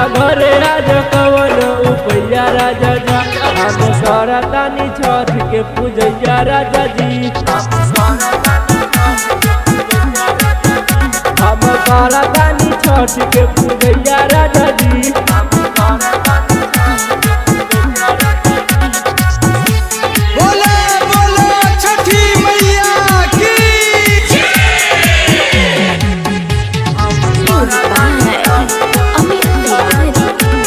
ना घरे राजा कवन उपैया राजा जी हम करतानी छठ के पूजैया राजा जी हम करतानी छठ के पूजैया राजा जी बोले बोले छठी मैया की Music by Amit Tiwari.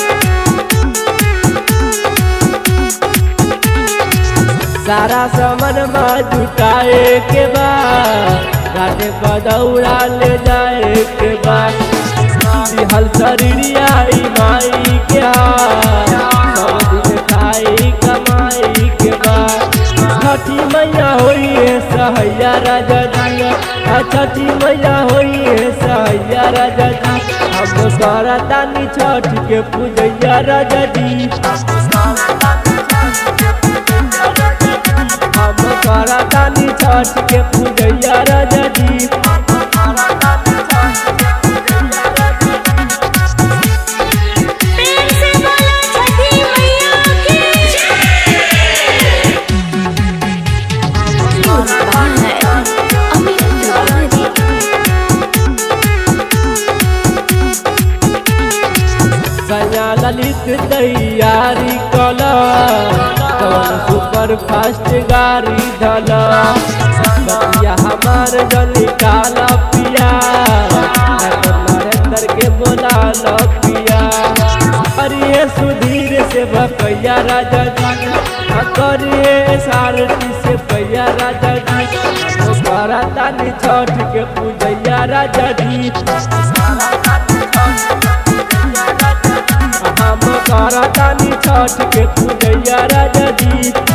सारा सामान में जुटाए के बाद घाटे पर दौड़ा ले जाए के बाद हल शरीरिया ई माई के हाथ, सब दिन खाई कमाई के बाद छठी मैया होई है सहैया राजा जी आ छठी मैया होई है सहैया राजा जी हम करतानी छठ के पूजैया राजा जी हम करतानी छठ के पूजैया राजा जी प्रेम से बोलो छठी मैया की Music by Amit Tiwari. सया ललित तैयारी कल कौन सुपर फास्ट गाड़ी धल बतिया हमार जनी काला पिया नरेंद्र के बोला ल पिया अरे सुधीर से भकैया राजा जी आ करिए सारथी से पैया राजा जी करतानी छठ के पूजैया राजा जी हम करतानी छठ के पूजैया राजा जी